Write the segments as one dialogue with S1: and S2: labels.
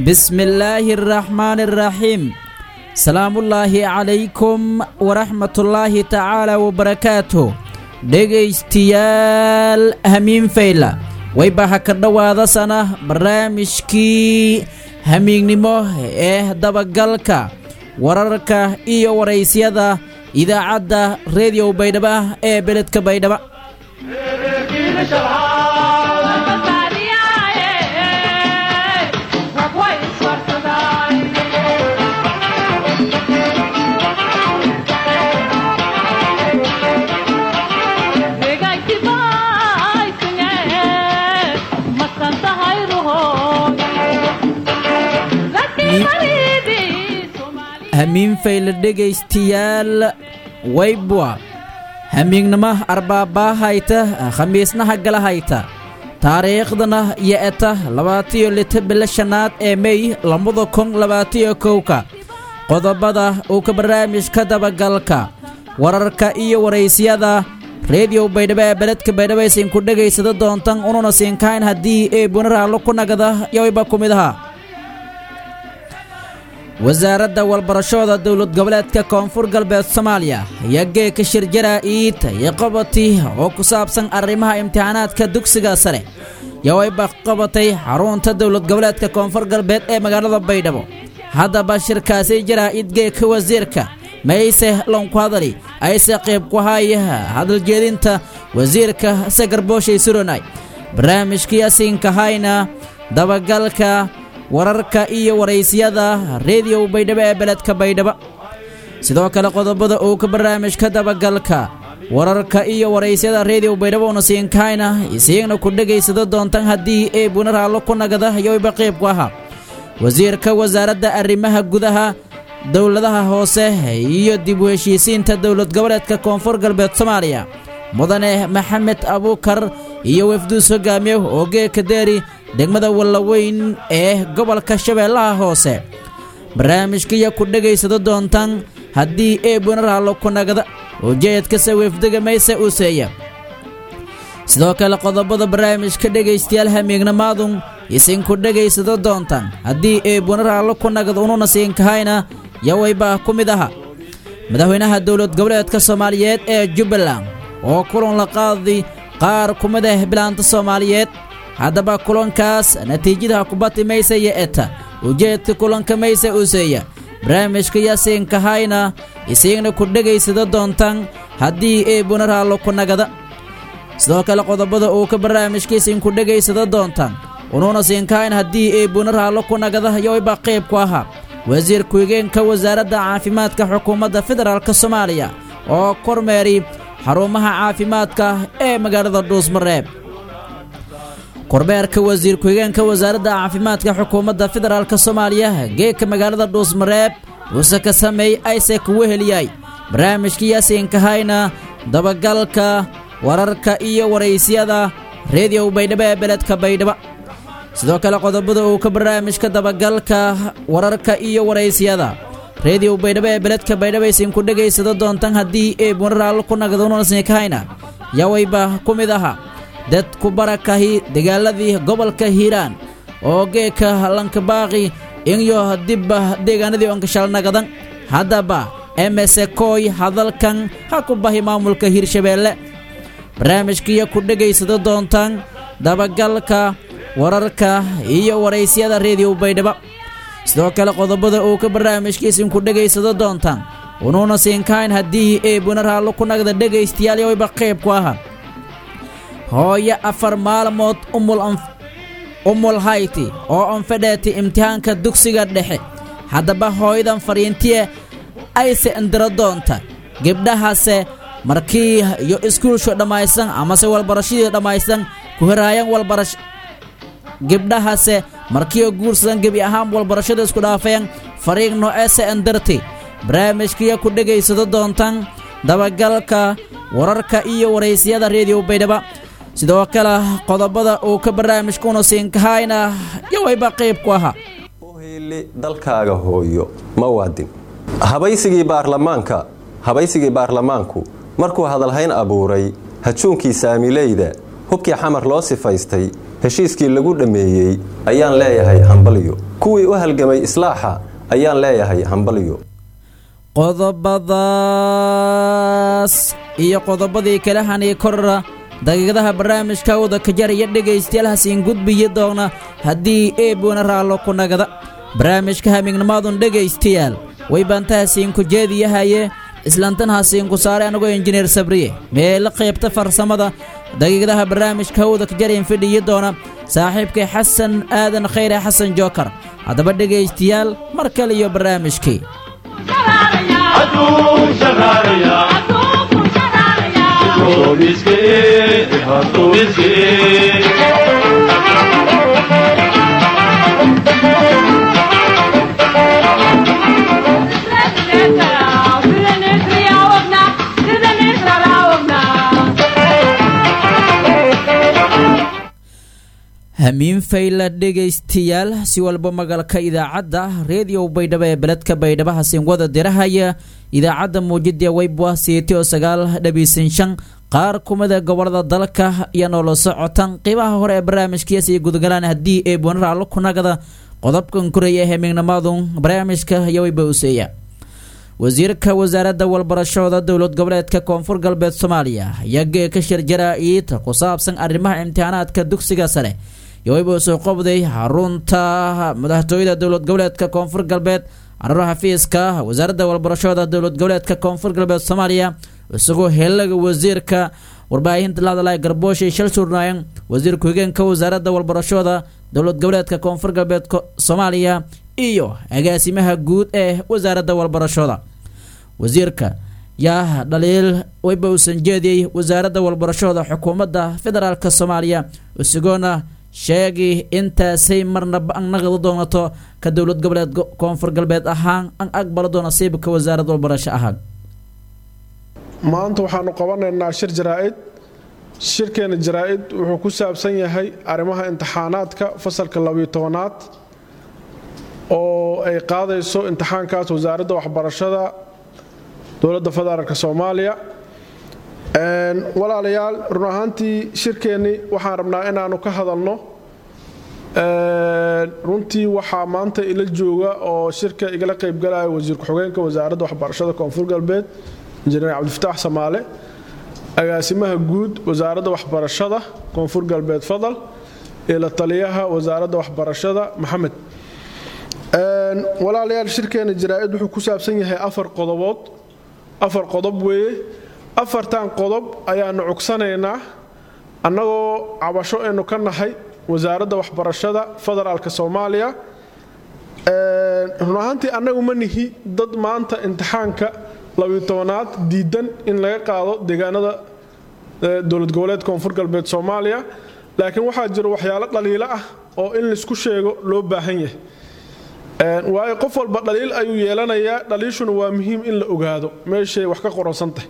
S1: bismillaahi araxmaani araxiim salaamullaahi calaykum waraxmatullaahi tacaala wabarakaatuh dhegaystayaal hamiin fayla wayba ha ka dhowaadasana barnaamijkii hamiignimo ee dabagalka wararka iyo waraysyada idaacadda rediyo baydhaba ee beledka baydhaba hamiin fayla dhegaystayaal waybwa hamiignimo arbaabaa hayta khamiisnaha gala hayta taariikhdana yo-eta labaatiyo lita bilo shanaad ee mey labada kun labaatiyo kowka qodobada uu ka barnaamijka dabagalka wararka iyo waraysyada rediyo baydhabo ee beledka baydhabo aysiinku dhegaysada doontan ununa siinkayn haddii ee bunaraallo ku nagada yowayba ku mid ahaa wasaaradda walbarashooda dowlad goboleedka koonfur galbeed soomaaliya ayaa geeka shirjara iid iyo qabati oo ku saabsan arrimaha imtixaanaadka dugsiga sare yowayba qabatay xarunta dowlad goboleedka koonfur galbeed ee magaalada baydhabo haddaba shirkaasi jaraa'id geeka wasiirka mayse lonku hadali ayse qayb ku haya hadaljeedinta wasiirka sagarbooshay suronay barnaamijkii asiinka hayna dabagalka wararka iyo waraysyada rediyo baydhabo ee beledka baydhaba sidoo kale qodobada uu ka barnaamijka dabagalka wararka iyo waraysyada rediyo baydhabo una siinkayna isiigna ku dhegaysada doontan haddii ee bunaraallo ku nagada yowba qayb ku ahaa wasiirka wasaaradda arrimaha gudaha dowladaha hoose iyo dib u heshiisiinta dowlad goboleedka koonfur galbeed soomaaliya mudane maxamed abuukar iyo wafduus hogaamiye oo geeka deeri degmada wallaweyn ee gobolka shabeellaha hoose barnaamijkaiyo ku dhegaysado doontaan haddii ee bunaraallo ku nagada ujeedkase weefdega mayse uuseeya sidoo kale qodobada barnaamijka dhegaystayaal hamiignamaadun isinku dhegaysado doontaan haddii ee bunaraallo ku nagada ununa siinkahayna yowayba ku mid aha madaxweynaha dowlad goboleedka soomaaliyeed ee jubbaland oo kulan la qaadi qaar ku mid ah bilaanta soomaaliyeed haddaba kulankaas natiijadaha kubati mayse iyo eta ujeedka kulanka mayse uuseeya barnaamijka yaasiinka hayna isiigna ku dhegaysada doontaan haddii ee bunaraallo ku nagada sidoo kale qodobada uu ka barnaamijkiisiinku dhegaysada doontaan unuuna siinkahayn haddii ee bunaraallo ku nagada yowayba qayb ku ahaa wasiir ku-higeenka wasaaradda caafimaadka xukuumadda federaalk soomaaliya oo kormeeri xarumaha caafimaadka ee magaalada dhuusmareeb kormeerka wasiir ku-higeenka wasaaradda caafimaadka xukuumadda federaalk soomaaliya geeka magaalada dhuusmareeb uuse ka sameey ayse kugu heliyay barnaamijka yaasiinkahayna dabagalka wararka iyo waraysyada rediyo baydhabo ee beledka baydhaba sidoo kale qodobada uu ka barnaamijka dabagalka wararka iyo waraysyada rediyo baydhabo ee beledka baydhabo aysiinku dhegaysada doontaan haddii ee bunaraallo ku nagdunasiinkahayna yawayba ku mid aha dad ku barakahi dagaaladii gobolka hiiraan oo geeka lankabaaqi inyo dibba deegaanadii onkashalnagadan haddaba emese kooy hadalkan ha ku bahi maamulka hiirshabeelle barnaamijkiiyo ku dhegaysada doontaan dabagalka wararka iyo waraysyada rediyo baydhaba sidoo kale qodobada uu ka barnaamijkiisinku dhegaysado doontaan unuuna siinkayn haddii ee bunaraallo ku nagda dhegaystayaal yowayba qayb ku ahaa hooyo afar maalmood umul hayti oo onfedheeti imtixaanka dugsiga dhexe haddaba hooyadan fariintiye ayse indiro doonta gebdhahase markii iyo iskuulsho dhammaysan amase walbarashadii dhammaysan ku heraayaan walbarash gebdhahase markiioo guursadan gebi ahaan walbarashada isku dhaafeen fariiq nooceese indirti barnaamijkiiyo ku dhegaysado doontaan dabagalka wararka iyo waraysyada rediyo baydhaba sidoo kale qodobada uu ka barnaamijkuna siinkahayna yowayba qayb ku ahaa
S2: heli dalkaaga hooyo ma waadin habaysigii baarlamaanka habaysigii baarlamaanku markuu hadalhayn abuuray hajuunkii saamileyda hubkii xamar loo sifaystay heshiiskii lagu dhammeeyey ayaan leeyahay hambalyo kuwii u halgamay islaaxa ayaan leeyahay hambalyo
S1: qodobadaas iyo qodobadii kale hanii korra daqiiqadaha barnaamijka wada kajaraya dhegaystayaal hasiin gudbiyi doona haddii eebuna raallo ku nagada barnaamijka hamiignimaadun dhegaystayaal way baanta hasiinku jeediyahaye islantan hasiinku saare anigoo injineer sabriye meela qaybta farsamada daqiiqadaha barnaamijka hawda kajaryan fidhiyi doona saaxiibkay xasan aadan khayre xasan jookar haddaba dhegaystayaal mar kale iyo barnaamijkii hamiin fayla dhegaystayaal si walba magalka idaacadda reediyo baydhabo ee beledka baydhabo hasiin wada dirahaya idaacadda muujida weybwa siiti oo sagaal dhabiisan shan qaar kumida gobolada dalka iyo noola socotan qiibaha hore ee barnaamijkiyaas iyo gudagalaan haddii ee buunaraallo kunagada qodobkan koraya ee hamiignimadu barnaamijka iyo weyba useeya wasiirka wasaaradda walbarashooda dowlad goboleedka koonfur galbeed soomaaliya ayaa geeka shirjara iita ku saabsan arrimaha imtixaanaadka dugsiga sare yoweyba soo qobday xarunta madaxtooyada dowlad goboleedka koonfur galbeed cararo xafiiska wasaaradda walbarashooda dowlad goboleedka koonfur galbeed soomaaliya isagoo helaga wasiirka warbaahinta lahadalay garbooshay shal suurnaayan wasiirka hogeenka wasaaradda walbarashooda dowlad goboleedka koonfur galbeed soomaaliya iyo agaasimaha guud ee wasaaradda walbarashooda wasiirka yaa dhaliil weyba uusan jeediyey wasaaradda walbarashooda xukuumadda federaalk soomaaliya isagoona sheegay intaasay marnaba an naqdi doonato ka dowlad goboleed koonfur galbeed ahaan an aqbala doona siibka wasaaradda walbarasho ahaan
S3: maanta waxaanu qabanaynaa shir jaraa-id shirkeena jaraa-id wuxuu ku saabsan yahay arrimaha imtixaanaadka fasalka labiyo tobanaad oo ay qaadayso imtixaankaas wasaaradda waxbarashada dowladda federaalk soomaaliya walaalayaal run ahaantii shirkeennii waxaan rabnaa inaanu ka hadalno runtii waxaa maanta ila jooga oo shirka igala qaybgalaya wasiir ku-xigeenka wasaaradda waxbarashada koonfur galbeed injineer cabdifataax samaale agaasimaha guud wasaaradda waxbarashada koonfur galbeed fadal iyo la taliyaha wasaaradda waxbarashada maxamed walaalayaal shirkeena jaraa-id wuxuu ku saabsan yahay afar qodobood afar qodob weeye afartan qodob ayaanu cugsanaynaa annagoo cabasho aynu ka nahay wasaaradda waxbarashada federaalk soomaaliya run ahaantii annagu ma nihi dad maanta imtixaanka labiyo tobanaad diidan in laga qaado deegaanada dowlad goboleed koonfur galbeed soomaaliya laakiin waxaa jira waxyaalo dhaliilo ah oo in laisku sheego loo baahan yahay waayo qof walba dhaliil ayuu yeelanayaa dhaliishuna waa muhiim in la ogaado meeshay wax ka qoransantahay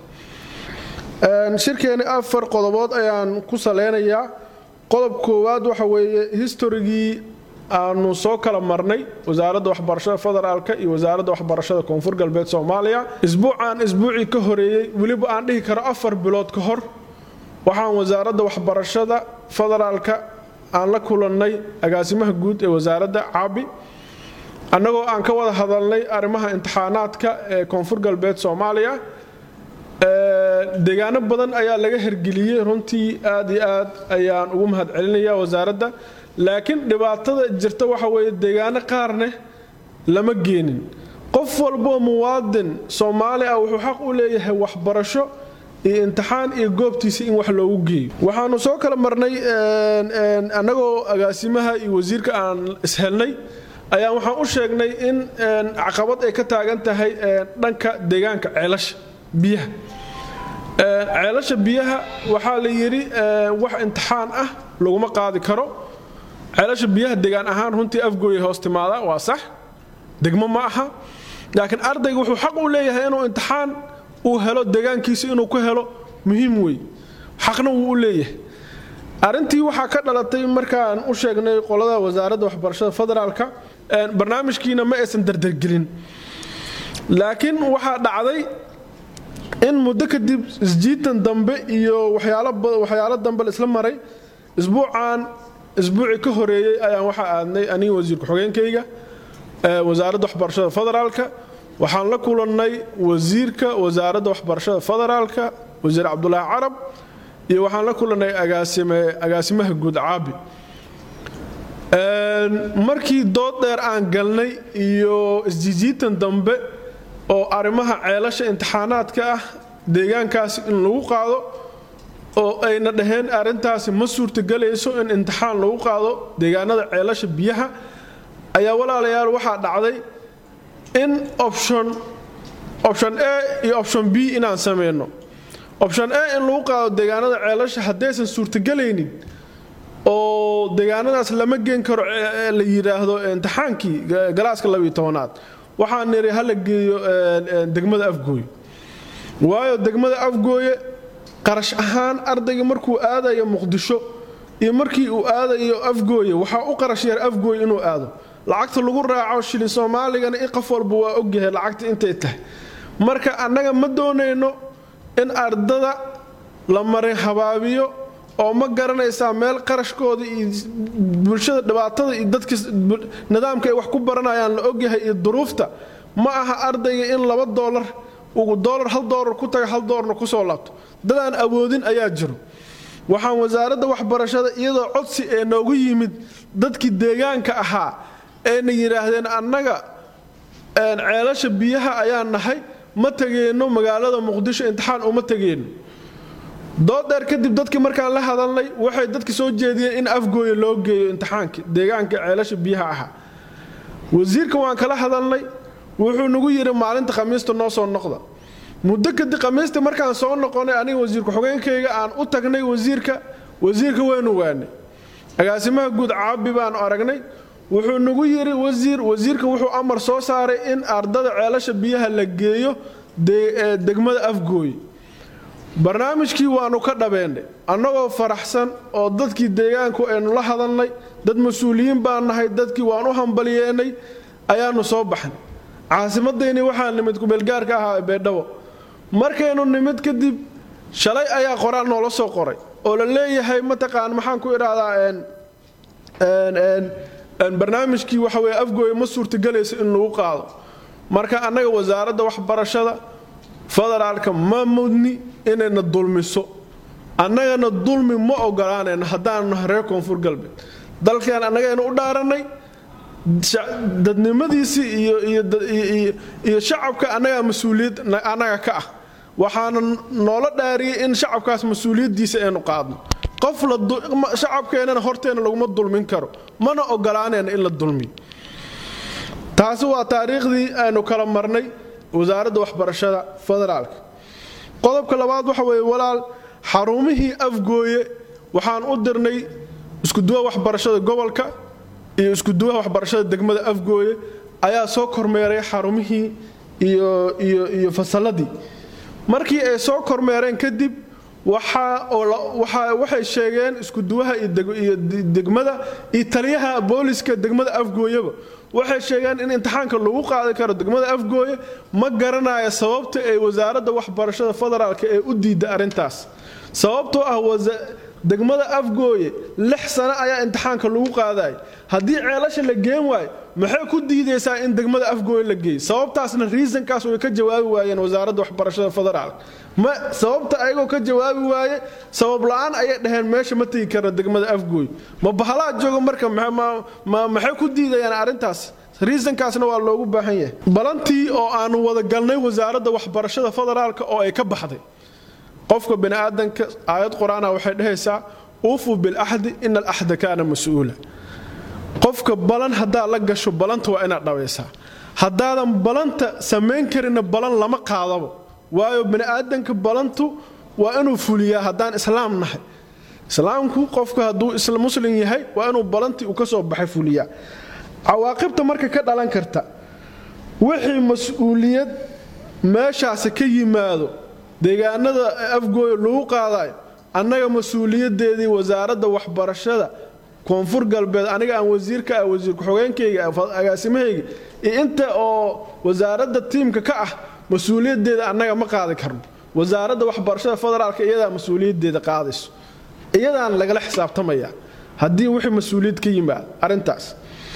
S3: shirkeeni afar qodobood ayaan ku saleynayaa qodob koowaad waxa weeye historigii aanu soo kala marnay wasaaradda waxbarashada federaalka iyo wasaaradda waxbarashada koonfur galbeed soomaaliya isbuucaan isbuucii ka horeeyey weliba aan dhihi karo afar bilood ka hor waxaan wasaaradda waxbarashada federaalka aan la kulannay agaasimaha guud ee wasaaradda caabi annagoo aan ka wada hadalnay arrimaha imtixaanaadka ee koonfur galbeed soomaaliya deegaano badan ayaa laga hergeliyey runtii aad iyo aad ayaan ugu mahad celinaya wasaaradda laakiin dhibaatada jirta waxa weeye deegaano qaarne lama geenin qof walboo muwaadin soomaali ah wuxuu xaq u leeyahay waxbarasho iyo imtixaan iyo goobtiisa in wax loogu geeyo waxaanu soo kala marnay annagoo agaasimaha iyo wasiirka aan ishelnay ayaan waxaan u sheegnay in caqabad ay ka taagan tahay dhanka deegaanka ceelasha biyaha ceelasha biyaha waxaa la yidhi wax imtixaan ah laguma qaadi karo ceelasha biyaha degaan ahaan runtii afgooya hoos timaada waa sax degmo ma aha laakiin ardayga wuxuu xaq u leeyahay inuu imtixaan uu helo degaankiisa inuu ku helo muhiim wey xaqna wuu u leeyahay arrintii waxaa ka dhalatay markaan u sheegnay qolada wasaaradda waxbarashada federaalka barnaamijkiina ma aysan dardargelin laakiin waxaa dhacday in muddo kadib isjiitan dambe iyo waxyaalo dambe laisla maray isbuucan isbuucii ka horeeyey ayaan waxaa aadnay aniga wasiir ku-xogeenkayga wasaaradda waxbarashada federaalka waxaan la kulannay wasiirka wasaaradda waxbarashada federaalka wasiir cabdulaahi carab iyo waxaan la kulannay agaasimaha guud caabi markii dood dheer aan galnay iyo isjijiitan dambe oo arrimaha ceelasha imtixaanaadka ah deegaankaasi in lagu qaado oo ayna dhaheen arrintaasi ma suurtagelayso in imtixaan lagu qaado deegaanada ceelasha biyaha ayaa walaalayaal waxaa dhacday in option option a iyo option b inaan sameyno option a in lagu qaado deegaanada ceelasha haddaysan suurtagelaynin oo deegaanadaas lama geen karo la yidhaahdo imtixaankii galaaska labiyo tobanaad waxaan niri hala geeyo degmada afgooye waayo degmada afgooye qarash ahaan ardayga markuu aadayo muqdisho iyo markii uu aadayo afgooye waxaa u qarash yar afgooye inuu aado lacagta lagu raaco shilin soomaaligana i qof walba waa ogyahay lacagta intay tahay marka annaga ma doonayno in ardada la marin habaabiyo oo ma garanaysaa meel qarashkooda iyo bulshada dhibaatada iyo dadka nidaamka ay wax ku baranayaan la ogyahay iyo duruufta ma aha ardayga in laba doolar ugu doolar hal doolar ku taga hal doolarna kusoo laabto dadaan awoodin ayaa jiro waxaan wasaaradda waxbarashada iyadoo codsi ee noogu yimid dadkii deegaanka ahaa ayna yidhaahdeen annaga ceelasha biyaha ayaa nahay ma tegeenno magaalada muqdisho imtixaan uma tegeenno dooddheer kadib dadkii markaan la hadalnay waxay dadka soo jeediyeen in afgooye loo geeyo imtixaanka deegaanka ceelasha biyaha ahaa wasiirka waan kala hadalnay wuxuu nagu yidhi maalinta khamiista noo soo noqda muddo kadib khamiista markaan soo noqonay aniga wasiirka xogeenkayga aan u tagnay wasiirka wasiirka waynu waanay agaasimaha guud caabi baanu aragnay wuxuu nagu yidhi wasiir wasiirka wuxuu amar soo saaray in ardada ceelasha biyaha la geeyo degmada afgooye barnaamijkii waanu ka dhabeennay annagoo faraxsan oo dadkii deegaanku aynu la hadalnay dad mas-uuliyiin baan nahay dadkii waan u hambalyeennay ayaanu soo baxnay caasimadayni waxaa nimid kumeelgaarka ahaa beedhabo markaynu nimid kadib shalay ayaa qoraal noola soo qoray oo la leeyahay mataqaan maxaan ku idhaahdaa barnaamijkii waxa weye afgooye ma suurtagelayso in lagu qaado marka annaga wasaaradda waxbarashada federaalka ma mudni inayna dulmiso annagana dulmi ma ogolaanayno haddaanu nahay reer koonfur galbeed dalkeen annagaynu u dhaarannay dadnimadiisii iyo shacabka annagaa mas-uuliyad annaga ka ah waxaana noola dhaariyay in shacabkaas mas-uuliyaddiisa aynu qaadno qof shacabkeennana horteena laguma dulmin karo mana ogolaanayno in la dulmiyo taasi waa taariikhdii aynu kala marnay wasaaradda waxbarashada federaalka qodobka labaad waxa weeye walaal xarumihii afgooye waxaan u dirnay iskuduwa waxbarashada gobolka iyo iskuduwaha waxbarashada degmada afgooye ayaa soo kormeeray xarumihii iyo fasalladii markii ay soo kormeereen kadib waxay sheegeen iskuduwaha iyo degmada iyo taliyaha booliska degmada afgooyeba waxay sheegeen in imtixaanka lagu qaadi karo degmada afgooye ma garanaya sababta ay wasaaradda waxbarashada federaalka ee u diidda arrintaas sababtoo ah degmada afgooye lix sano ayaa imtixaanka lagu qaadaya haddii ceelasha la geen waayo maxay ku diidaysaa in degmada afgooye la geeyo sababtaasna riisankaas way ka jawaabi waayeen wasaaradda waxbarashada federaalka ma sababta ayagoo ka jawaabi waaye sabab la-aan ayay dhaheen meesha ma tegi karna degmada afgooye ma bahalaa jooga marka maxay ku diidayaan arrintaas riisankaasna waa loogu baahan yahay balantii oo aanu wada galnay wasaaradda waxbarashada federaalka oo ay ka baxday qofka baniaadanka aayad qur-aana waxay dhahaysaa uufuu bilaxdi ina alaxda kaana mas-uula qofka balan haddaad la gasho balanta waa inaad dhabaysaa haddaadan balanta samayn karinna balan lama qaadabo waayo baniaadanka balantu waa inuu fuliyaa haddaan islaam nahay islaamku qofka hadduu muslim yahay waa inuu balantii uu ka soo baxay fuliyaa cawaaqibta marka ka dhalan karta wixii mas-uuliyad meeshaasi ka yimaado deegaanada afgooya lagu qaadayo annaga mas-uuliyadeedii wasaaradda waxbarashada koonfur galbeed aniga aan wasiirka ah wasiir ku-xogeenkayga agaasimahayga iyo inta oo wasaaradda tiimka ka ah mas-uuliyadeeda annaga ma qaadi karno wasaaradda waxbarashada federaalka iyadaa mas-uuliyadeeda qaadayso iyadaan lagala xisaabtamaya haddii wixii mas-uuliyad ka yimaado arrintaas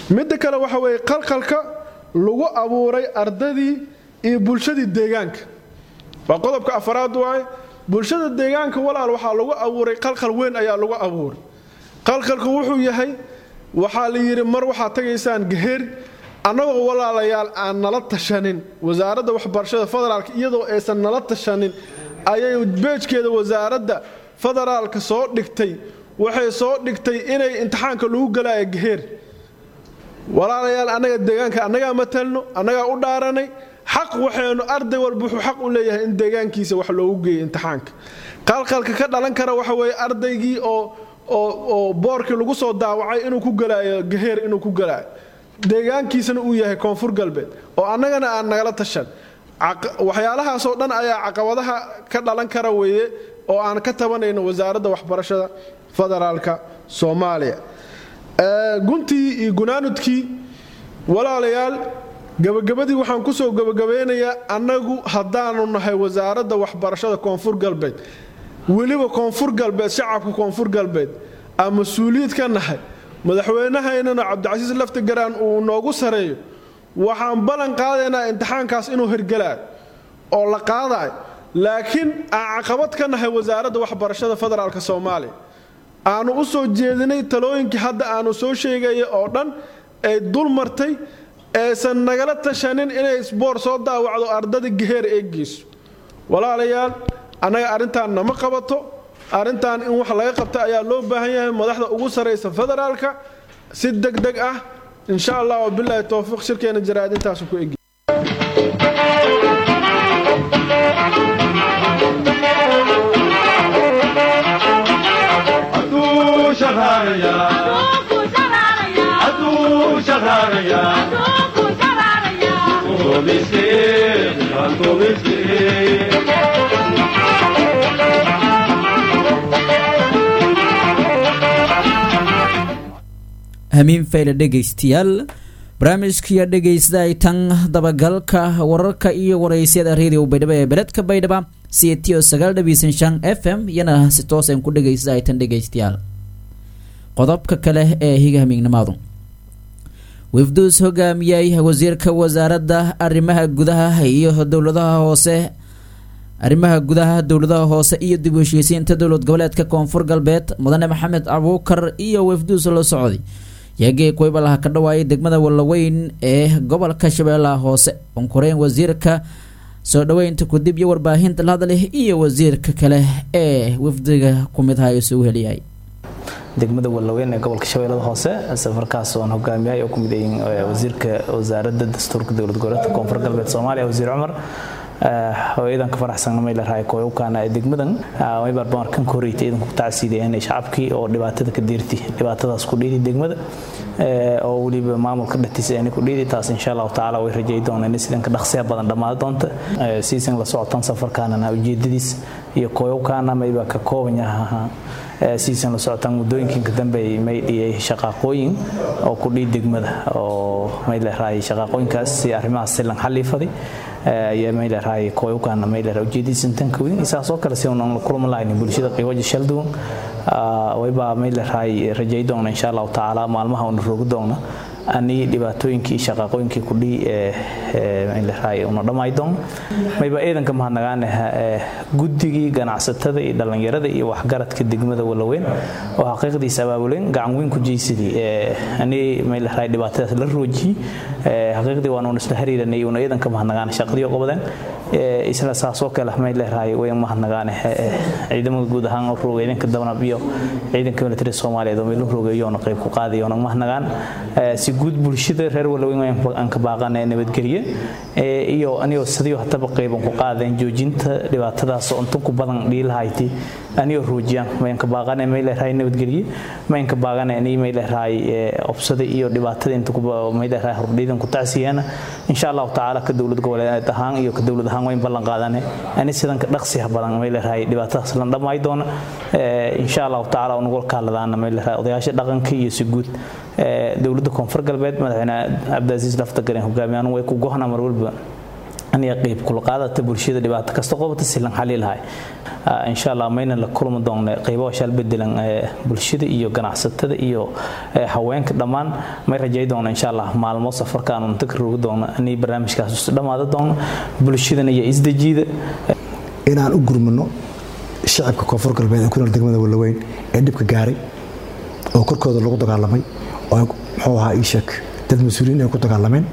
S3: midda kale waxa weeye qalqalka lagu abuuray ardadii iyo bulshadii deegaanka waa qodobka afaraad waaye bulshada deegaanka walaal waxaa lagu abuuray qalqal weyn ayaa lagu abuuray qalqalku wuxuu yahay waxaa la yidhi mar waxaad tagaysaan gaheer annagoo walaalayaal aan nala tashanin wasaaradda waxbarashada federaalka iyadoo aysan nala tashanin ayay beejkeeda wasaaradda federaalka soo dhigtay waxay soo dhigtay inay imtixaanka lagu galaayo gaheer walaalayaal annaga deegaanka annagaa matalno annagaa u dhaaranay xaq waxaynu arday walba wuxuu xaq u leeyahay in deegaankiisa wax loogu geeyo imtixaanka qalqalka ka dhalan kara waxa weeye ardaygii oo oo boorkii lagu soo daawacay inuu ku galaayo gaheer inuu ku galaayo deegaankiisana uu yahay koonfur galbeed oo annagana aan nagala tashan waxyaalahaasoo dhan ayaa caqabadaha ka dhalan kara weeye oo aan ka tabanayno wasaaradda waxbarashada federaalka soomaaliya guntii iyo gunaanudkii walaalayaal gabagabadii waxaan kusoo gabagabeynayaa annagu haddaanu nahay wasaaradda waxbarashada koonfur galbeed weliba koonfur galbeed shacabka koonfur galbeed aan mas-uuliyiid ka nahay madaxweynahaynana cabdicasiis laftigaraan uu noogu sareeyo waxaan ballan qaadaynaa imtixaankaas inuu hirgalaayo oo la qaadayo laakiin aan caqabad ka nahay wasaaradda waxbarashada federaalk soomaaliya aanu u soo jeedinay talooyinkii hadda aanu soo sheegaya oo dhan ay dul martay aysan nagala tashanin inay sboor soo daawacdo ardada gaheer ee geyso walaalayaal annaga arrintaan nama qabato arrintan in wax laga qabta ayaa loo baahan yahay madaxda ugu saraysa federaalka si deg deg ah insha allah wabilaahi towfiiq shirkeena jaraa'id intaasu ku egi
S1: hamiin fayle dhegaystayaal barnaamijkiiyo dhegaysta ay tan dabagalka wararka iyo waraysyada radio baydhabo ee beledka baydhaba c t o sagaal dhabiisan shan f m iyana si toosan ku dhegaysta ay tan dhegaystayaal qodobka kale ee higa hamiignimadu wifduus hogaamiyey wasiirka wasaaradda arrimaha gudaha iyo dowladaha hoose arrimaha gudaha dowladaha hoose iyo dib u heshiisiinta dowlad goboleedka koonfur galbeed mudane maxamed abuukar iyo wifduus la socday yaagee kuwaybalaha ka dhawaayay degmada wallaweyn ee gobolka shabeellaha hoose onkoreyn wasiirka soo dhaweynta kudib iyo warbaahinta la hadleh iyo wasiirka kale ee wafdiga ku mid aha isugu heliyahay
S4: degmada wallaweyn ee gobolka shabeellada hoose safarkaas oon hogaamiyahay oo ku mid yihiin wasiirka wasaaradda dastuurka dowlad goboleedka koonfur galbeed soomaaliya wasiir cumar hooyadan ka faraxsan may leedahay kooyowkaana ee degmadan way barbaar kan koreytay idan ku tacsiideen shacabkii oo dhibaatada ka deerti dhibaatadaas ku dhiidi degmada oo weliba maamulka dhatiisa ay ku dhiidi taas insha Allah taala way rajay doonaan sidan ka dhaqsiya badan dhamaad doonta season la socotan safarkaana ujeedadiis iyo kooyowkaana may ba ka kooban yahay season la socotan muddooyinka dambe may dhiyay shaqaaqooyin oo ku dhiid degmada oo may leedahay shaqaaqooyinkaas si arrimaha silan xaliifaday ayaa may leedahay kooyowkaana may leedahay ujeedadiisa tanka weyn isaasoo kale si aan la kulma lahayn bulshada qiiwaja shalduwan wayba may leedahay rajay doona insha allahu tacaala maalmaha una rogi doona ani dhibaatooyinkii shaqaaqooyinkii kudhii ee una dhamay doon mayba ciidanka mahadnagaane guddigii ganacsatada iyo dhallinyarada iyo waxgaradka degmada walaweyn oo xaqiiqdiisa abaabuleen gacan weyn ku jeysadii ani may leedahay dhibaatadaas la roojiyey xaqiiqdii waan un isla xiriiranay una ciidanka mahadnagaane shaqadii qabadeen isla saasoo kale may leedahay way mahadnagaane ciidamada guud ahaan oo roogay ciidanka dabanab iyo ciidanka military Soomaaliyeed oo meelo roogayoona qayb ku qaadayo oo mahadnagaan si guud bulshada reer walaweyn aan ka baaqanay nabadgelyo iyo aniyo sidii hataba qayban ku qaadeen joojinta dhibaatadaas oo inta ku badan dhiilahayti aniyo roojiyaan mayn ka baaqanay may leedahay nabadgelyo mayn ka baaqanay ani may leedahay obsada iyo dhibaatada inta ku may leedahay hordhiidan ku tacsiyana insha Allah taala ka dawlad goboleed ahaan iyo ka dawlad ahaan wayn ballan qaadane ani sidan ka dhaqsiya badan may leedahay dhibaatadaas la dhamay doona insha Allah taala ugu kaaladaana may leedahay odayaasha dhaqanka iyo si guud dawladda koonfur galbeed madaxweyne cabdiaziis lafta galeen hogaamiyaan way ku go'ana mar walba aniga qeyb kula qaadata bulshada dhibaato kasta qobata silan xali lahay insha allah mayna la kulmi doonne qeybaha shal bedelan bulshada iyo ganacsatada iyo haweenka dhammaan may rajay doona insha allah maalmo safarkaan unta ka rogi doono inay barnaamijkaas isu dhammaada doono bulshadana iyo isdejiida
S5: inaan u gurmano shacabka koonfur galbeed ee ku nool degmada wallaweyn ee dhibka gaaray oo korkooda lagu dagaalamay oo muxuu ahaa ii sheeg dad mas-uuliyiin ay ku dagaalameen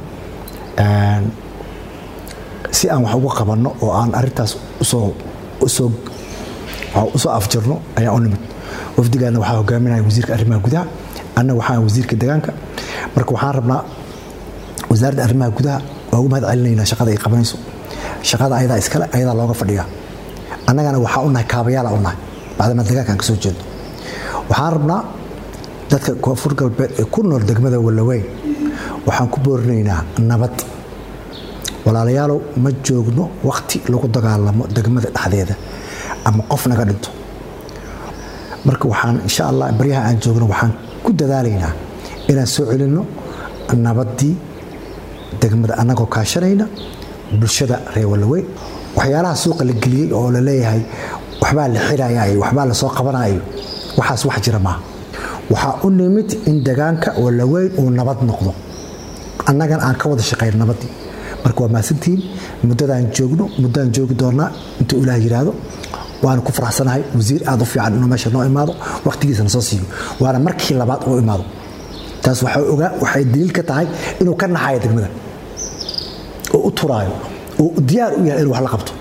S5: si aan wax uga qabanno oo aan arintaas usoo usoo usoo afjarno ayaan u nimid wafdigaana waxaa hogaaminaya wasiirka arrimaha gudaha anna waxaan wasiirka deegaanka marka waxaan rabnaa wasaaradda arrimaha gudaha waa ugu mahad celinaynaa shaqada ay qabanayso shaqada ayadaa iskale ayadaa looga fadhiyaa annagana waxaa unahay kaabayaala unahay bacdama deegaankaan ka soo jeedno waxaan rabnaa dadka koonfur galbeed ee ku nool degmada wallaweyn waxaan ku boorinaynaa nabad walaalayaalow ma joogno wakhti lagu dagaalamo degmada dhexdeeda ama qof naga dhinto marka waxaan insha allah baryaha aan joogno waxaan ku dadaalaynaa inaan soo celinno nabaddii degmada annagoo kaashanayna bulshada reer wallaweyn waxyaalaha suuqa la geliyey oo la leeyahay waxbaa la xirayayo waxbaa la soo qabanayo waxaas wax jira maaha waxaa u nimid in degaanka wallaweyn uu nabad noqdo annagana aan ka wada shaqayn nabaddii marka waa mahadsantihiin muddadaan joogno muddaan joogi doonaa intuu ilaah yidhaahdo waana ku faraxsanahay wasiir aad u fiican inuu meesha noo imaado wakhtigiisana soo siiyo waana markii labaad uu imaado taas waxay daliil ka tahay inuu ka naxayo degmada oo u turaayo oo diyaar u yahay inuu wax la qabto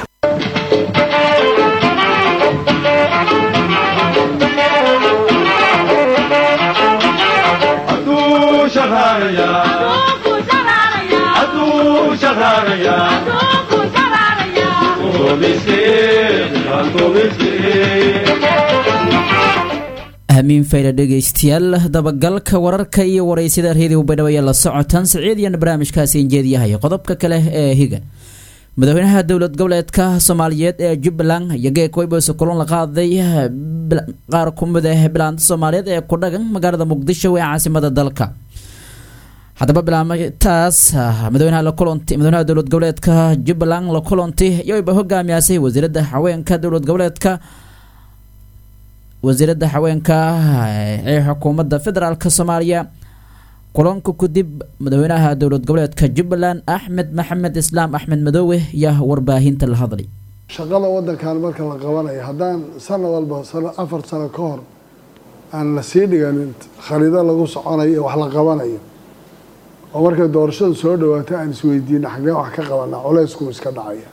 S1: hamiin fayda dhegaystayaal dabagalka wararka iyo waraysada reediyo baydhabo ayaa la socotaan siciidiyan barnaamijkaasi injeediyahay qodobka kale ee higa madaxweynaha dowlad goboleedka soomaaliyeed ee jubbaland iyo geekoybose kulan la qaaday qaar ku mid ah bilaanta soomaaliyeed ee ku dhagan magaalada muqdisho ee caasimada dalka haddaba bilaamataas madaxweynaha la kulanti madaxweynaha dowlad goboleedka jubbaland la kulanti yowba hogaamiyaasay wasiiradda haweenka dowlad goboleedka wasiiradda haweenka ee xukuumadda federaalk soomaaliya kulanka kadib madaxweynaha dowlad goboleedka jubbaland axmed maxamed islaam axmed madoowe yaa warbaahinta la hadlay
S6: shaqada wadankan marka la qabanayo haddaan sano walba afar sano ka hor aan la sii dhiganin khariido lagu soconayo iyo wax la qabanayo oo markay doorashadu soo dhawaato aan isweydiina xaggee wax ka qabanaa culeyskuu iska dhacaya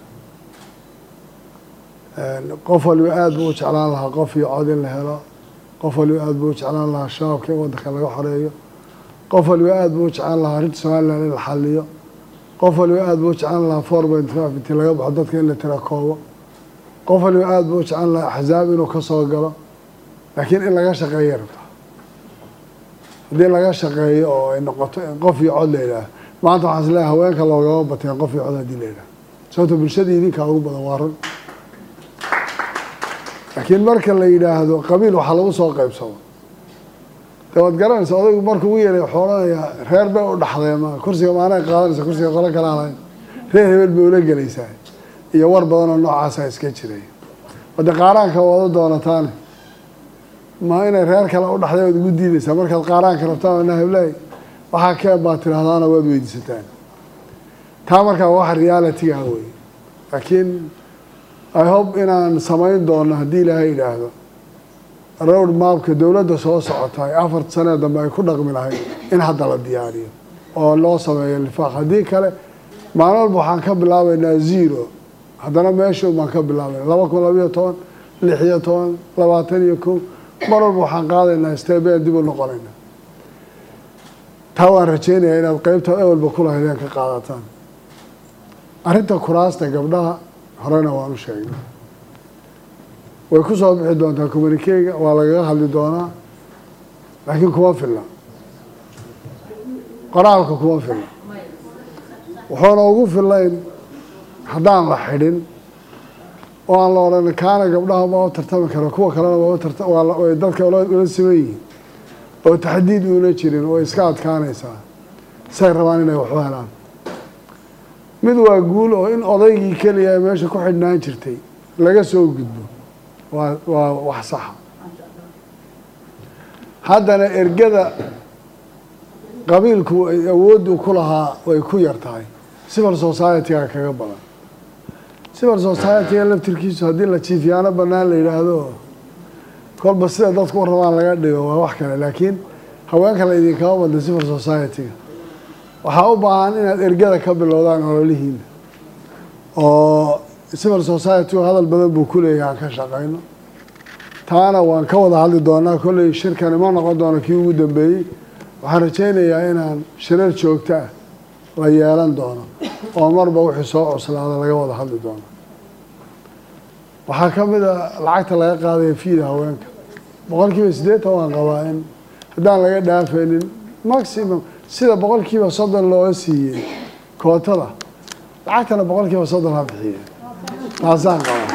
S6: qof waliba aada buu u jeclaan lahaa qof iyo cod in la helo qof waliba aada buu u jeclaan lahaa shabaabka in wadanka laga xoreeyo qof waliba aada buu u jeclaan lahaa arrinta somalilan in la xaliyo qof waliba aada buu u jeclaan lahaa four point five intii laga baxo dadka in la tirakoobo qof waliba aada buu u jeclaan lahaa axsaab inuu ka soo galo laakiin in laga shaqeeya rabta haddii laga shaqeeyo oo ay noqoto in qof iyo cod la yidhaah maanta waxaan isleeyahay haweenka loogama bateen qof iyo cod haddii la yidhaah sababto bulshada idinkaa ugu badan waa run laakiin marka la yidhaahdo qabiil waxaa lagu soo qaybsado de waad garanaysa odaygu markuu u yeelay wuxuu odhanayaa reer bay u dhaxdee ma kursiga maanay qaadanaysa kursiga qolo kale alayn reer hebel bay ula gelaysaa iyo war badan oo noocaasa iska jiray wade qaaraanka wada doonataane ma inay reer kale u dhaxday waad ugu diidaysaa markaad qaaraanka rabtaan na heblaay waxaa keen baad tidhahdaana waad weydiisataan taa markaa wax realitiga wey laakiin i hope inaan samayn doono haddii ilaahay yidhaahdo road mapka dowladda soo socota ay afar sanee dambe ay ku dhaqmi lahayd in hadda la diyaariyo oo loo sameeyo lifaaq haddii kale maalin walba waxaan ka bilaabaynaa zero haddana meesha baan ka bilaabayna laba kun labayo toban lix iyo toban labaatan iyo kow mar walba waxaan qaadaynaa steebeen dib u noqonayna taa waan rajeynayaa inaad qeybta ewelba kulahaydeen ka qaadataan arrinta kuraasta gabdhaha horena waan u sheegnay way ku soo bixi doontaa communikega waa lagaga hadli doonaa laakiin kuma filla qoraalka kuma filla wuxuuna ugu fillayn haddaan la xidhin oo aan la odhan kaana gabdhaha ma u tartami karo kuwa kalena way dadka ula siman yihiin oo taxdiid uuna jirin oo iska adkaanaysaa say rabaan inay waxu helaan mid waa guul oo in odaygii keliya meesha ku xidhnaan jirtay laga soo gudbo waa waa wax saxa haddana ergada qabiilku ay awooddu ku lahaa way ku yar tahay civil society-ga kaga badan civil society-ga laftirkiisu haddii la jiifyaano bannaan la yidhaahdo kolba sida dadku u rabaan laga dhigo waa wax kale laakiin haweenka la idinkama badna civil society-ga waxaa u baahan inaad ergada ka bilowdaan ololihiina oo civil society hadal badan buu ku leeyahay aan ka shaqayno taana waan ka wada hadli doonaa kolley shirkani ma noqon doono kii ugu dambeeyey waxaan rajaynayaa inaan shirar joogto ah la yeelan doono oo marba wixii soo cuslaada laga wada hadli doono waxaa ka mid a lacagta laga qaadaya fiida haweenka boqol kiiba siddeetan waan qabaa in haddaan laga dhaafaynin maximum sida boqol kiiba soddon looga siiyey kootada lacagtana boqol kiiba soddon ha bixiye taasaan qabaa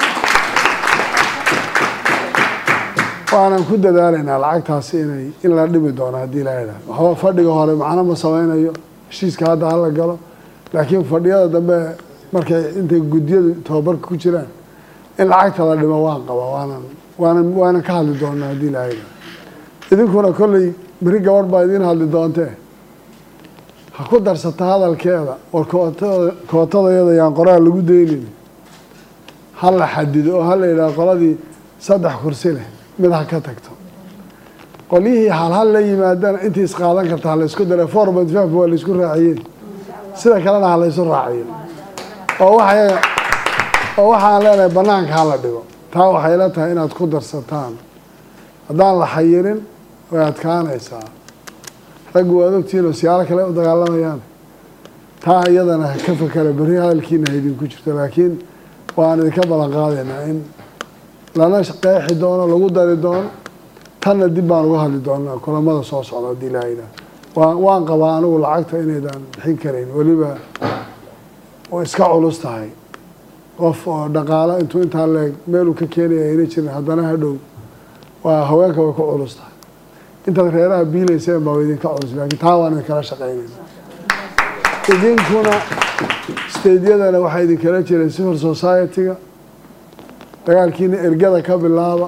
S6: waanan ku dadaalaynaa lacagtaasi inay in la dhimi doono haddii la idhaah waxba fadhiga hore macno ma sameynayo heshiiska hadda hala galo laakiin fadhiyada dambe markay intay guddiyadu tababarka ku jiraan in lacagta la dhimo waan qabaa waanan waanan waanan ka hadli doonaa haddii la idhaah idinkuna kolley beri gabadh baa idiin hadli doontee ha ku darsata hadalkeeda war kootada kootadayada yaan qoraal lagu daynin ha la xadido oo ha la yidhaah qoladii saddex kursi leh mid ha ka tagto qolyihii halhal la yimaadana intii isqaadan karta ha laysku dara four point five waa laysku raaciyey sida kalena ha laysu raaciyo oo waxa oo waxaan leenahay banaanka hala dhigo taa waxay la tahay inaad ku darsataan haddaan la xayirin way adkaanaysaa raggu waad ogtihiin oo siyaalo kale u dagaalamayaan taa iyadana ka fakera berri hadalkiina ha idinku jirto laakiin waan idinka ballan qaadaynaa in lana qeexi doono lagu dari doono tanna dib baan uga hadli doonaa kulamada soo socda haddii laa yidhaah waan waan qabaa anigu lacagta inaydaan bixin karayn weliba oo iska culus tahay qof oo dhaqaalo intuu intaa leeg meeluu ka keenaya ayna jirin haddana hadhow waa haweenka way ku culus tahay intaad reeraha biilayseen baa idinka culus laakiin taa waan idinkala shaqaynayna idinkuna stadeyadana waxaa idinkala jiray civil society-ga dagaalkiina ergada ka bilaaba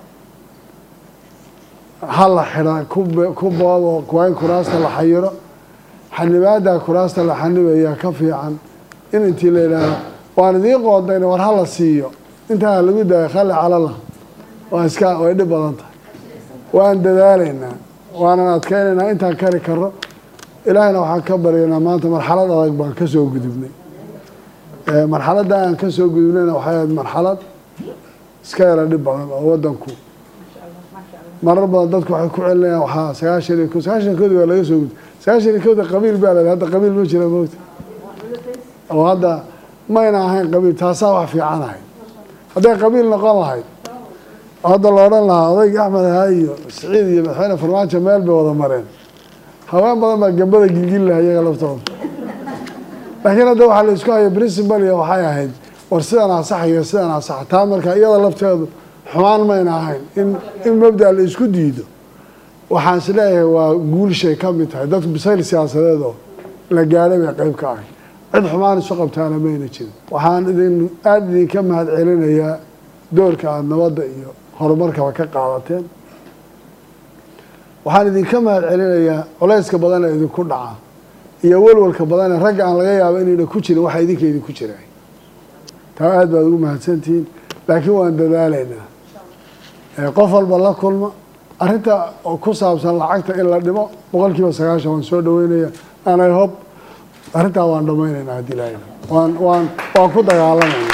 S6: ha la xidha ku boobo waa in kuraasta la xayiro xanibaada kuraasta la xanibayaa ka fiican in intii la yidhaaho waan idiin qoodayna war ha la siiyo intaa lagu daayo khali calala waa iska way dhib badan tahay waan dadaalaynaa waanan adkeynaynaa intaan kari karo ilaahayna waxaan ka baryaynaa maanta marxalad adag baan ka soo gudubnay marxaladda aan ka soo gudubnayna waxay ahayd marxalad iska yara dhib badan oo wadanku marar badan dadku waxay ku celinayaan waxaa sagaashan iyo ko sagaashan koodi waa laga soo gudbay sagaashan iyo kooda qabiil baa la hadda qabiil ma jira moogta oo hadda mayna ahayn qabiil taasaa wax fiican ahayd hadday qabiil noqon lahayd hadda la odhan lahaa odayga axmed ahaa iyo siciid iyo madaxweyne farmaajo meel bay wada mareen haween badan baa gambada gilgili laha iyaga laftooda laakiin hadda waxaa la isku haya principal iyo waxay ahayd war sidan asax iyo sidan asax taa marka iyada lafteedu xumaan mayna ahayn in in mabda la isku diido waxaan is leeyahay waa guulshay ka mid tahay dadku bisayl siyaasadeed oo la gaadhay bay qeyb ka ahay cid xumaan isu qabtaana mayna jirin waxaan idin aada idinka mahad celinayaa doorka aada nabadda iyo horumarkaba ka qaadateen waxaan idinka mahad celinayaa culayska badan ee idinku dhaca iyo walwalka badan ee ragga aan laga yaabo inayna ku jirin waxa idinka idinku jiray taa aada baad ugu mahadsantihiin laakiin waan dadaalaynaa qof walba la kulma arrinta ku saabsan lacagta in la dhimo boqol kiiba sagaashan waan soo dhaweynaya anay hob arrintaa waan dhamaynaynaa haddii la waan waan waan ku dagaalamayna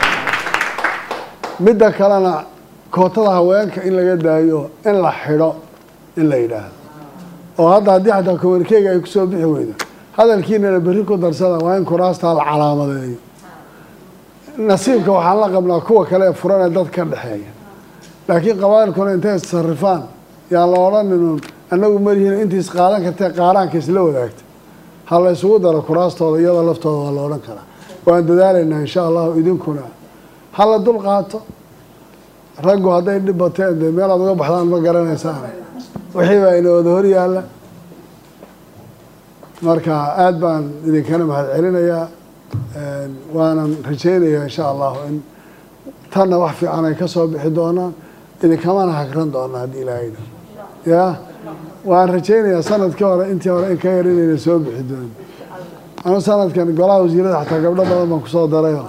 S6: midda kalena kootada haweenka in laga daayo in la xidho in la yidhaahdo oo hadda haddii xataa communikega ay kusoo bixi weydo hadalkiinana berri ku darsada waa in kuraastaa la calaamadeeyo nasiibka waxaan la qabnaa kuwa kale ee furan ee dad ka dhexeeya laakiin qabailkuna intay issarifaan yaan la odhaninun annagu marihiin intii isqaadan kartee qaaraanka isla wadaagta ha la isugu daro kuraastooda iyadoo laftooda waa la odhan karaa waan dadaalaynaa insha allahu idinkuna ha la dul qaato raggu hadday dhib bateen dee meelaad uga baxdaan ma garanaysaan wixii baa ina wada hor yaalla marka aada baan idinkana mahad celinayaa waanan rajaynayaa insha allahu in tanna wax fiican ay ka soo bixi doonaan idinkamana hagran doonaa haddii ilaahayda ya waan rajaynayaa sanadkii hore intii hore in ka yar inayna soo bixi doonin anu sanadkan golaha wasiirada xataa gabdho badan baan kusoo darayo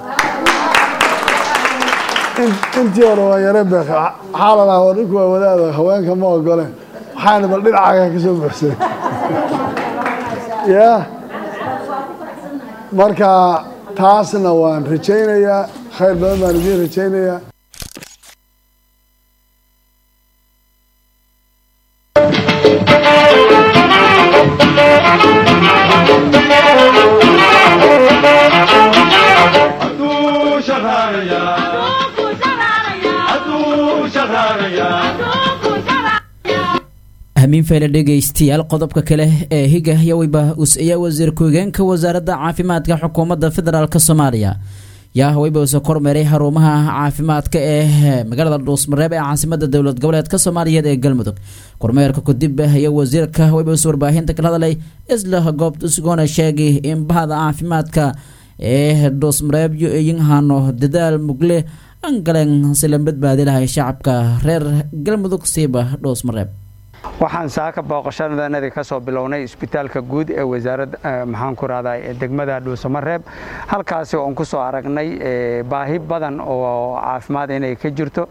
S6: intii hore waa yare beek waxaa la dhahaa war ninku waa wadaada haweenka ma ogoleen waxaana bal dhinacaaga ka soo buxsay ya marka taasna waan rajaynayaa khayr badan baan idiin rajaynayaa
S1: hamiin fayle dhegaystayaal qodobka kale ee higa yaweyba us-iya wasiir ku-higeenka wasaaradda caafimaadka xukuumadda federaalk soomaaliya yaa haweyba usa kormeeray xarumaha caafimaadka ee magaalada dhuusmareeb ee caasimada dowlad goboleedka soomaaliyeed ee galmudug kormeerka kadib iyo wasiirka haweyba us warbaahinta kala hadlay isla goobta usgoona sheegay in bahda caafimaadka ee dhuusmareeb yo iyinhano dadaal mugle angaleen si la badbaadi lahay shacabka reer galmudug siiba dhuusmareeb
S7: waxaan saaka booqashadanadii ka soo bilownay isbitaalka guud ee wasaaradda maxaan ku rahdaa degmada dhuusamareeb halkaasi oon ku soo aragnay baahi badan oo caafimaad inay ka jirto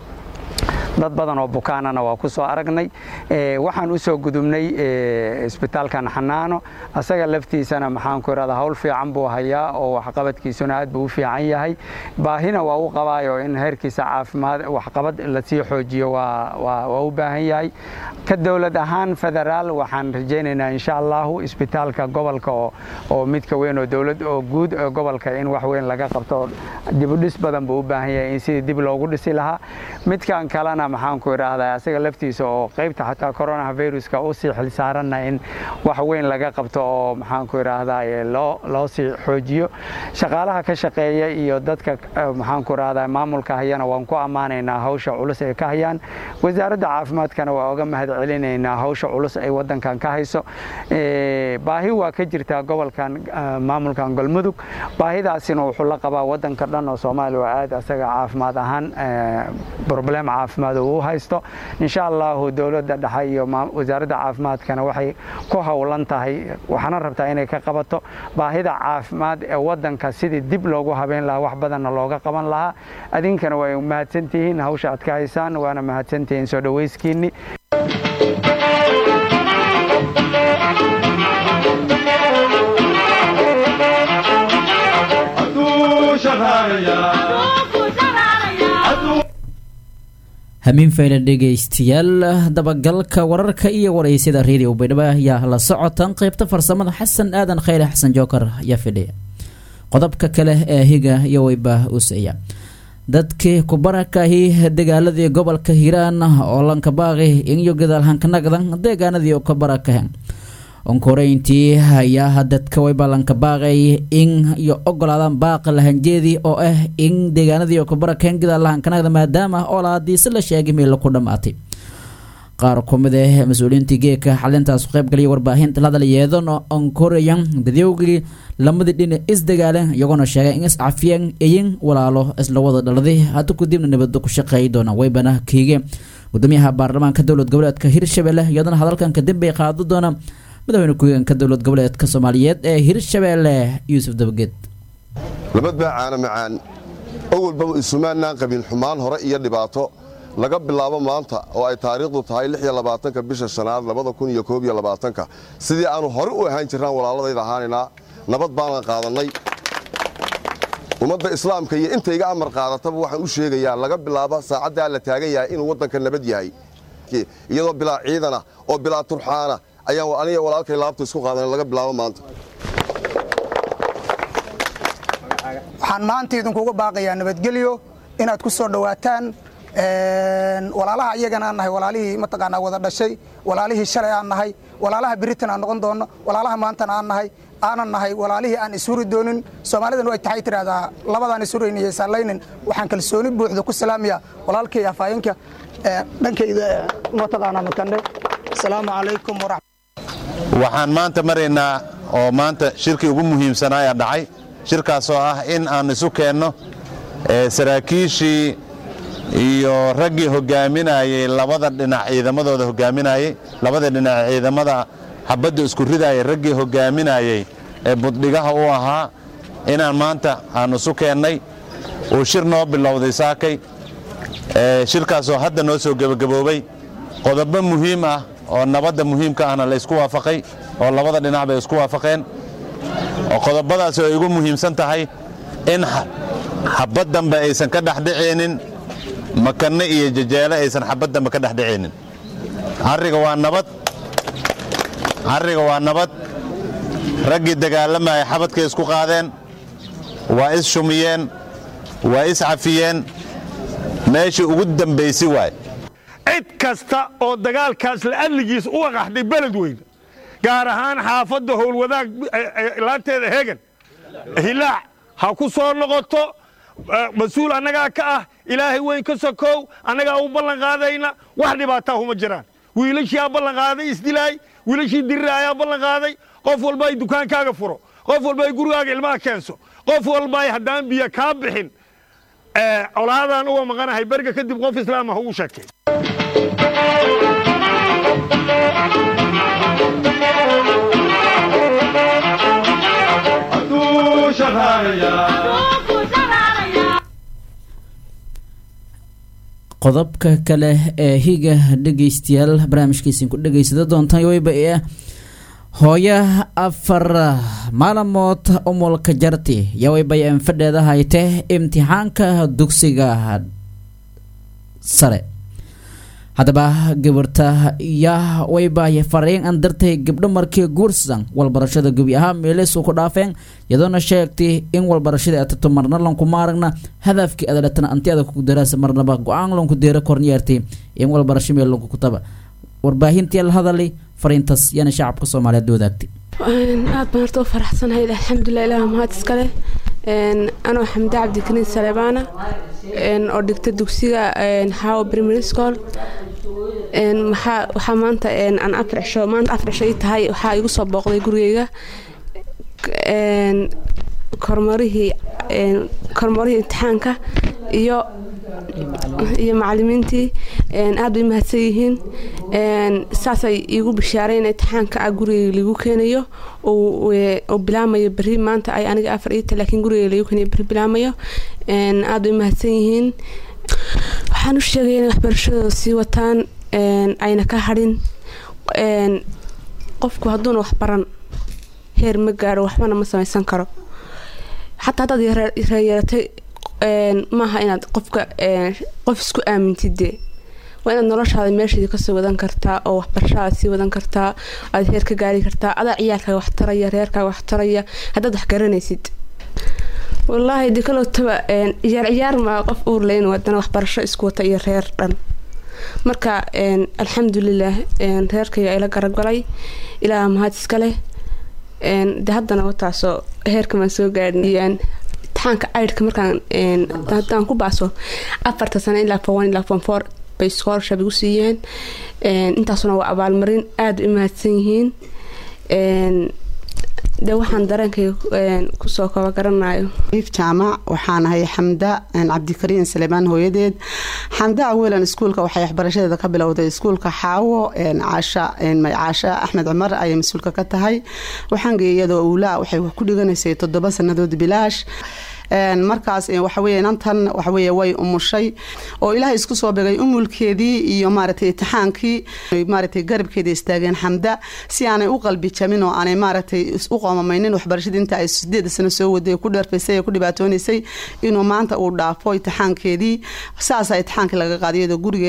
S7: dad badan oo bukaanana waa ku soo aragnay waxaan u soo gudubnay isbitaalkan xanaano asaga laftiisana maxaan ku irahdaa hawl fiican buu hayaa oo waxqabadkiisuna aad buu u fiican yahay baahina waa u qabaayo in heerkiisa caafimaad waxqabad lasii xoojiyo waa u baahan yahay ka dowlad ahaan federaal waxaan rajaynaynaa insha allahu isbitaalka gobolka oo midka weyn oo dowlad oo guud gobolka in wax weyn laga qabto dibudhis badan buu u baahan yahay in sidii dib loogu dhisi lahaa midkan kalena maxaan ku idhaahdaa asaga laftiisa oo qaybta xataa coronaviruska u sii xilsaaranna in wax weyn laga qabto oo maxaan ku idhaahdaa loo sii xoojiyo shaqaalaha ka shaqeeya iyo dadka maxaan ku idhaahdaa maamulka hayana waan ku ammaanaynaa hawsha culus ay ka hayaan wasaaradda caafimaadkana waa oga mahad celinaynaa hawsha culus ay wadankan ka hayso baahi waa ka jirtaa gobolkan maamulkan galmudug baahidaasina wuxuu la qabaa wadanka dhan oo soomaaliya waa aad asaga caafimaad ahaan broblem caafimaad uu haysto insha allahu dowladda dhexe iyo wasaaradda caafimaadkana waxay ku howlan tahay waxaana rabtaa inay ka qabato baahida caafimaad ee wadanka sidii dib loogu habeyn lahaa wax badanna looga qaban lahaa adinkana way mahadsantihiin hawsha aad ka haysaan waana mahadsantihiin soo dhowayskiinni
S1: hamiin fayle dhegaystayaal dabagalka wararka iyo waraysyada redio baydhabo ayaa la socotan qeybta farsamada xasan aadan khayre xasan jookar ayaa fidhiya qodobka kale ee higa iyo weyba usaya dadkii kubarakahi dagaaladii gobolka hiiraan oo lankabaaqi inyo gadaalhankanagdan deegaanadii kabarakahen onkoreyntii ayaa dadka wayba lankabaaqay in iyo ogolaadaan baaqi lahanjeedii oo ah in deegaanadii kabarakeen gadaalhankanagda maadaama olaadiisi la sheegay meel ku dhammaatay qaar kumid ah mas-uuliyiintii geeka xalintaas qaybgaliya warbaahinta la hadal yeedan onkoreyan dadowgii lamadii dhinac isdagaaleen iyagoona sheegay in iscafiyeen iyin walaalo isla wada dhaladay hadda kadibna nabadda ku shaqeeyi doonaan waybana kiige gudoomiyaha baarlamaanka dowlad goboleedka hirshabelle iyadana hadalkan kadib bay qaado doona madaxweyne ku-xigeenka dowlad goboleedka soomaaliyeed ee hirshabelle yuusuf dabageed
S8: labad baa caana macaan awalba isumaanaan qabin xumaan hore iyo dhibaato laga bilaabo maanta oo ay taariikhdu tahay ka bisha shanaad ka sidii aanu hore u ahaan jirnaan walaaladayda ahaanaynaa nabad baanan qaadannay ummadda islaamka iyo inta iga amar qaadataba waxaan u sheegayaa laga bilaabo saacaddaa la taagan yahay inuu waddanka nabad yahay iyadoo bilaa ciidana oo bilaa turxaana ayaan aniga walaalkay laabta isku qaadan laga bilaabo maanta
S9: waxaan maanta idinkuga baaqayaa nabadgelyo inaad ku soo dhowaataan walaalaha iyagana aan nahay walaalihii mataqaanaa wada dhashay walaalihii shalay aan nahay walaalaha beritan aan noqon doonno walaalaha maantana aan nahay aanan nahay walaalihii aan ishuri doonin soomaalidan way taxay tidhaahdaa labadaan ishurayn iyo isaallaynin waxaan kalsooni buuxda ku salaamaya walaalkay afhayeenka dhankayda mataqaanaa matandhe asalaamu calaykum waraxmat
S10: waxaan maanta maraynaa oo maanta shirkii ugu muhiimsanaayaa dhacay shirkaasoo ah in aan isu keenno saraakiishii iyo raggii hogaaminayey labada dhinac ciidamadooda hogaaminayey labada dhinac ciidamada xabadda isku ridayay raggii hogaaminayey ee buddhigaha u ahaa inaan maanta aan isu keennay uu shir noo bilowday saakay shirkaasoo hadda noo soo gebagaboobay qodobo muhiim ah oo nabadda muhiimka ahna la ysku waafaqay oo labada dhinac bay isku waafaqeen oo qodobadaasi ay ugu muhiimsan tahay in xabad dambe aysan ka dhexdhicaynin makanne iyo jajeele aysan xabad dambe ka dhexdhicaynin carriga waa nabad carriga waa nabad raggii dagaalamaya xabadkay isku qaadeen waa is shumiyeen waa is cafiyeen meeshii ugu dambaysi waay
S11: cid kasta oo dagaalkaas la'adligiis u aqaxday beled weyne gaar ahaan xaafadda howlwadaag laanteeda hegan hilaac ha ku soo noqoto mas-uul annagaa ka ah ilaahay weyn ka sokow annagaa u ballan qaadayna wax dhibaataa huma jiraan wiilashii aa ballan qaaday isdilaay wiilashii dirira ayaa ballan qaaday qof walba ay dukaankaaga furo qof walba ay gurigaaga ilmaha keenso qof walba ay haddaan biyo kaa bixin colaadaan uga maqanahay beriga kadib qof islaam ah uu sheegtay
S1: qodobka kale ee higa dhegaystayaal barnaamijkiisin ku dhegaysada doontaan weyba ee hooyo afar maalamood umulka jarti yawayba an fadheeda hayte imtixaanka dugsiga sare haddaba gabarta yaa waybaaya fariin an dartay gabdho markii guursan walbarashada gebi ahaa meelis ku dhaafeen iyadoona sheegtay in walbarashada atato marna lankuma aragna hadafkii adaletana anti adag ku daraasa marnaba go-aan lanku deera kornyeertay in walbarasho meel lanku kutaba warbaahintii la hadalay fariintaas yaana shacabka soomaaliyeed wadaagtay
S12: aad baan horta u faraxsanahay alxamdulilah ilaah mahad iskale anoo xamde cabdikariin saleebaana oo dhigta dugsiga xaawo primary school waxaa maanta aan afar cisho maanta afar cisho ii tahay waxaa igu soo booqday gurigeyga kormarihii kormarihii imtixaanka iyo iyo macalimiintii aad bay mahadsan yihiin saasay iigu bishaaray in imtixaanka ah gurigeyga lagu keenayo oo bilaamayo beri maanta ay aniga afar iita laakiin gurigeyga lagu keenayo beri bilaamayo aad bay mahadsan yihiin waxaan u sheegaya inay waxbarashadooda sii wataan ayna ka hadhin qofku hadduuna wax baran heer ma gaaro waxbana ma samaysan karo xataa haddaad reeyeeratay maaha inaad qofka qof isku aamintide waa inaad noloshaada meesheedii kasoo wadan kartaa oo waxbarashadaada sii wadan kartaa aad heer ka gaari kartaa adaa ciyaalkaaga wax taraya reerkaaga wax taraya haddaad wax garanaysid wallaahi de kalowtaba ciyaar ciyaar maa qof uurleyn wadana waxbarasho isku wata iyo reer dhan marka alxamdulilah reerkayga ayla garagalay ilaaha mahad iska leh de haddana wataasoo heerkamaan soo gaadhin imtixaanka caydhka markaan haddaan ku baaso afarta sano ilaa fowan ilaa fon four bay scholarship igu siiyeen intaasuna waa abaalmarin aada u mahadsan yihiin de waxaan dareenkayga kusoo kaba garanayo
S13: iif jaamac waxaan ahay xamda cabdikariin saleebaan hooyadeed xamda awelan iskuulka waxay waxbarashadeeda ka bilowday iskuulka xaawo caasha caasha axmed cumar ayay mas-uulka ka tahay waxaan geeyay iyadoo uulaa waxay ku dhiganaysay toddoba sannadood bilaash markaas waxaweye inantan waxaweye way umushay oo ilaahay isku soo begay umulkeedii iyo maaragtay itixaankii maaragtay garabkeeda istaageen xamda si aanay u qalbi jamin oo aanay maaragtay u qoomamaynin waxbarashadii inta ay sideeda sano soo waday ku dheerfaysay ee ku dhibaatoonaysay inuu maanta uu dhaafo itixaankeedii saasaa itixaankii laga qaaday iyadoo gurigeed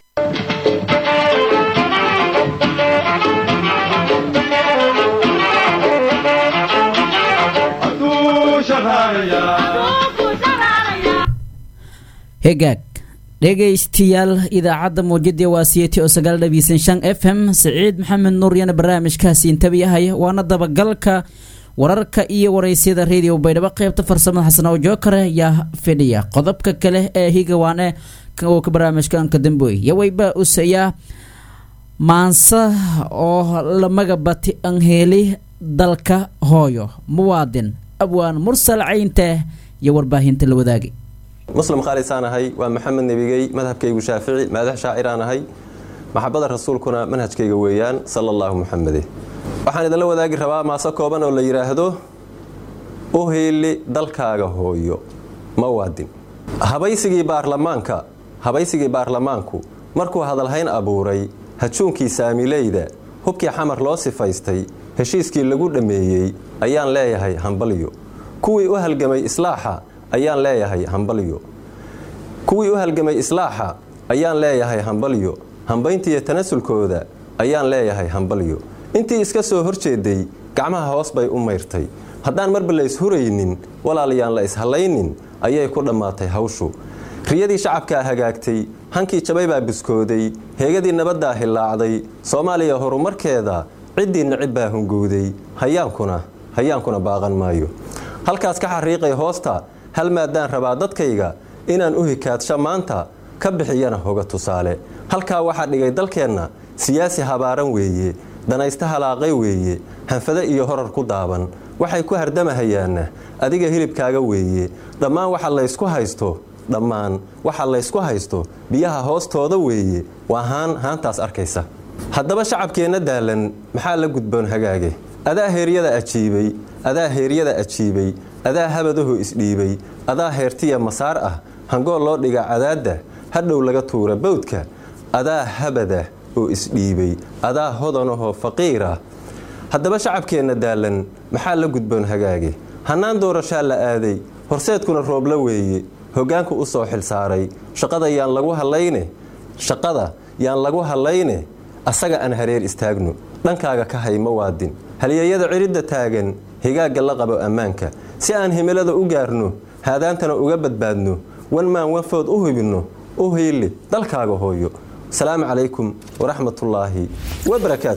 S1: hegaag dhegaystayaal idaacadda muujadii waa siyeti oo sagaal dhabiisan shan f m siciid maxamed nuuryana barnaamijkaasi intabiyahaya waana dabagalka wararka iyo waraysyada radio baydhabo qeybta farsamada xasan oo jookare yaa fidhiya qodobka kale ee higawaane oo ka barnaamijkanka damboy yawayba usayaa maansa oo la magabati anheeli dalka hooyo muwaadin abwaan mursal caynte iyo warbaahinta la wadaagay
S2: muslim khaalisaan ahay waa maxamed nebigey madhabkaygu shaafici maadax shaaciraan ahay maxabada rasuulkuna manhajkayga weeyaan sala allahu muxamede waxaan idinla wadaagi rabaa maaso kooban oo la yidhaahdo u hiili dalkaaga hooyo mawaadin habaysigii baarlamaanka habaysigii baarlamaanku markuu hadalhayn abuuray hajuunkii saamileyda hubkii xamar loo sifaystay heshiiskii lagu dhammeeyey ayaan leeyahay hambalyo kuwii u halgamay islaaxa ayaan leeyahay hambalyo kuwii u halgamay islaaxa ayaan leeyahay hambalyo hambayntiiyo tanasulkooda ayaan leeyahay hambalyo intii iska soo horjeeday gacmaha hoos bay u mayrtay haddaan marba la ishuraynin walaalayaan la ishallaynin ayay ku dhammaatay hawshu riyadii shacabkaa hagaagtay hankii jabay baa biskooday heegadii nabaddaa hillaacday soomaaliya horumarkeeda ciddii nicib baa hunguuday hayaankuna hayaankuna baaqan maayo halkaas ka xariiqay hoosta hal maadaan rabaa dadkayga inaan u hikaadsho maanta ka bixiyana hoga tusaale halkaa waxaa dhigay dalkeenna siyaasi habaaran weeye danaysta halaaqay weeye hanfado iyo horar ku daaban waxay ku hardamahayaanna adiga hilibkaaga weeye dhammaan waxa laysku haysto dhammaan waxa laysku haysto biyaha hoostooda weeye waa haan haantaas arkaysa haddaba shacabkeenna daalan maxaa la gudboon hagaage adaa heeryada ajiibay adaa heeryada ajiibay adaa habadahu isdhiibay adaa heertiya masaar ah hangool loo dhiga cadaadda hadhow laga tuura bawdka adaa habada oo isdhiibay adaa hodanahoo faqiirah haddaba shacabkeenna daalan maxaa la gudboon hagaage hannaan doorashaa la aaday horseedkuna roobla weeye hoggaanku u soo xilsaaray shaqada yaan lagu hallayne shaqada yaan lagu hallayne asaga aan hareer istaagno dhankaaga ka hay mawaadin halyeeyada ciridda taagan higaagga la qabo ammaanka si aan himilada u gaarno haadaantana uga badbaadno wan maan wanfood u hubinno u hiili dalkaaga hooyo asalaamu calaykum waraxmatullaahi wabarakaatu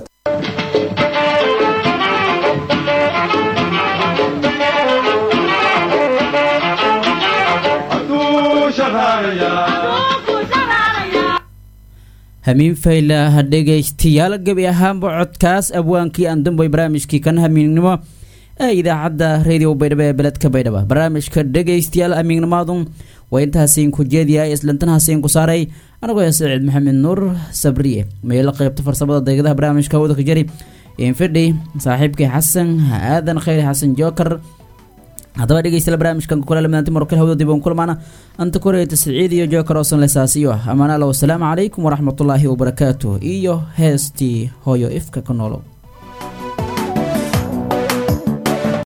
S1: hamiin fayla dhegaystayaal gebi ahaanba codkaas abwaankii aan damboy barnaamijkii kan hamiinnimo ee idaacadda radio baydhabo ee beledka baydhaba barnaamijka dhegaystayaal hamiignimaadu waa intaasiin ku jeediya islantanhaasiin ku saaray anigoo ee saciid maxamed nuur sabriye meelo qaybta farsamada deegadaha barnaamijka wadaka jari infidhi saaxiibkii xasan aadan khayr xasan jookar haddaba dhegeystayaal barnaamijkan kukala maanti markale hawda dib uun kulmaana anta koreeta siciid iyo jookar oosan lesaasiyo amaanaala wasalaamu calaykum waraxmatullaahi wabarakaatuh iyo heestii hooyo ifka ka noolow